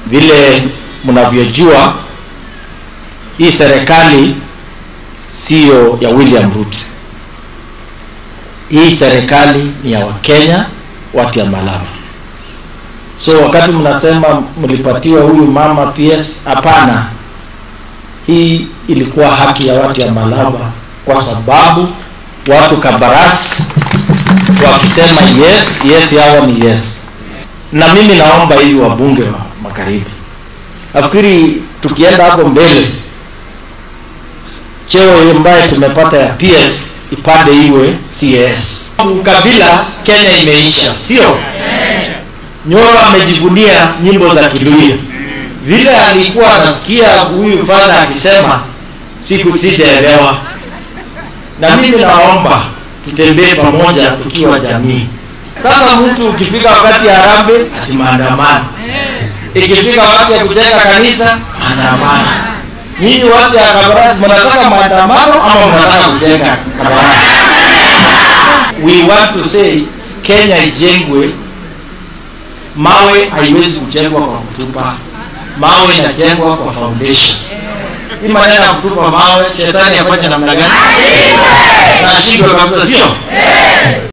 Vile mnavyojua hii serikali siyo ya William Ruto. Hii serikali ni ya Wakenya, watu ya Malaba. So wakati mnasema mlipatiwa huyu mama PS, hapana, hii ilikuwa haki ya watu ya Malaba, kwa sababu watu Kabarasi wakisema yes yes, yao ni yes. Na mimi naomba hivi wabunge wa magharibi, nafikiri tukienda hapo mbele, cheo ambaye tumepata ya PS ipande iwe CS. Ukabila Kenya imeisha, sio? Nyoro amejivunia nyimbo za Kiluya, vile alikuwa anasikia huyu fadha akisema, siku sitaelewa. Na mimi naomba tutembee pamoja tukiwa jamii. Sasa mtu ukifika wakati ya harambee ati maandamano, ikifika wakati ya kujenga kanisa maandamano. Nyinyi watu ya Kabarasi mnataka maandamano ama mnataka kujenga Kabarasi? We want to say Kenya ijengwe, mawe haiwezi kujengwa kwa kutupa mawe, inajengwa kwa foundation. Hii maneno ya kutupa mawe, shetani afanye namna gani? Na ashindwe kabisa, sio?